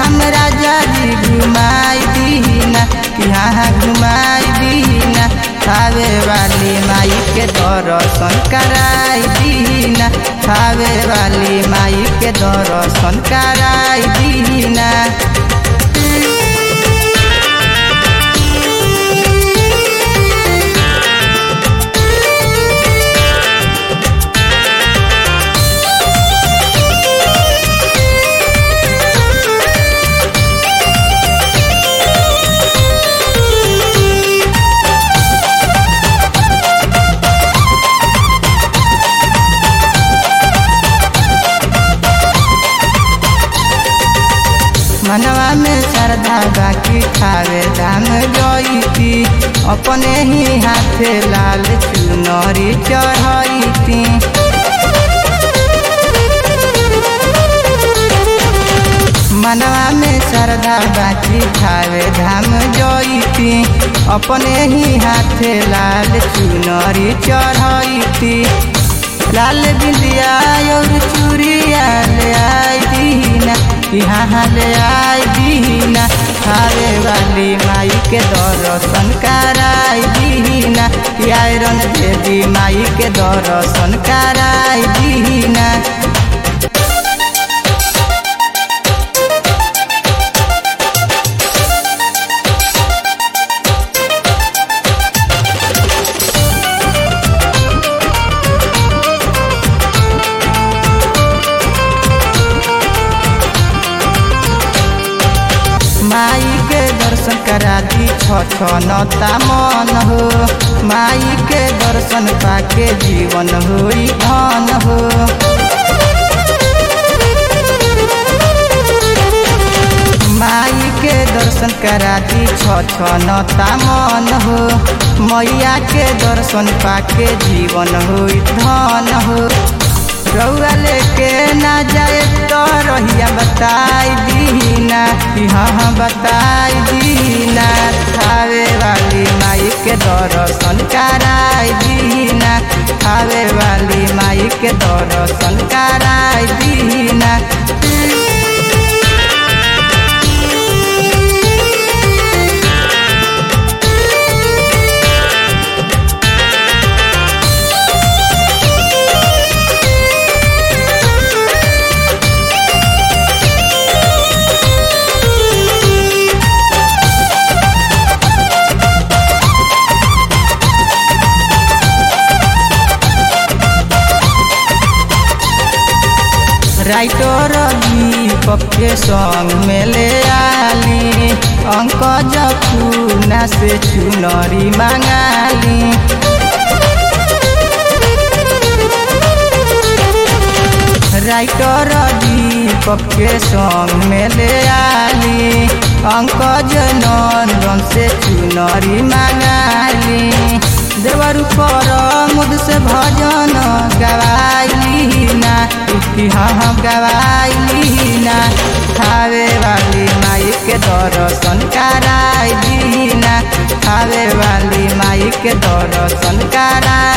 धाम राजा जी घुमाई दीना यहाँ घुमाई दीना खावे वाली माई के दर्शन कराई दीना खावे वाली माई के दर्शन कराई दीना मनवा में श्रद्धा बाकी खावे धाम जईती अपने ही हाथे लाल चुनरी चढ़ती मनवा में श्रद्धा बाकी खावे धाम जईती अपने ही हाथे लाल चुनरी चढ़ती लाल बिंदिया और चूड़िया ले आई दीना यहाँ ले आई दीना खावे वाली माई के दर्शन कराई दीना आयरन देवी माई के दर्शन कराई दीना माई के दर्शन करा दी छनता मन हो माई के दर्शन पाके जीवन होई धन हो माई के दर्शन करा दी छनता मन हो मैया के दर्शन पाके जीवन होई धन हो रउआ लेके ना जाए तो रहिया बताई दीना हाँ बताई दीना खावे वाली माई के दर्शन कराई दीना खावे वाली माई के दर्शन कराई दीना राइटर दीपक के संग में ले आली अंक जपूना से चुनरी मंगाली राइटर दीपक के संग में ले आली अंक नंदन से चुनरी मंगाली देवर पर मुद से भजन गवाई ना हाँ गवाई ना खावे वाली माई के दर्शन कराई दीना खावे वाली माई के दर्शन कराई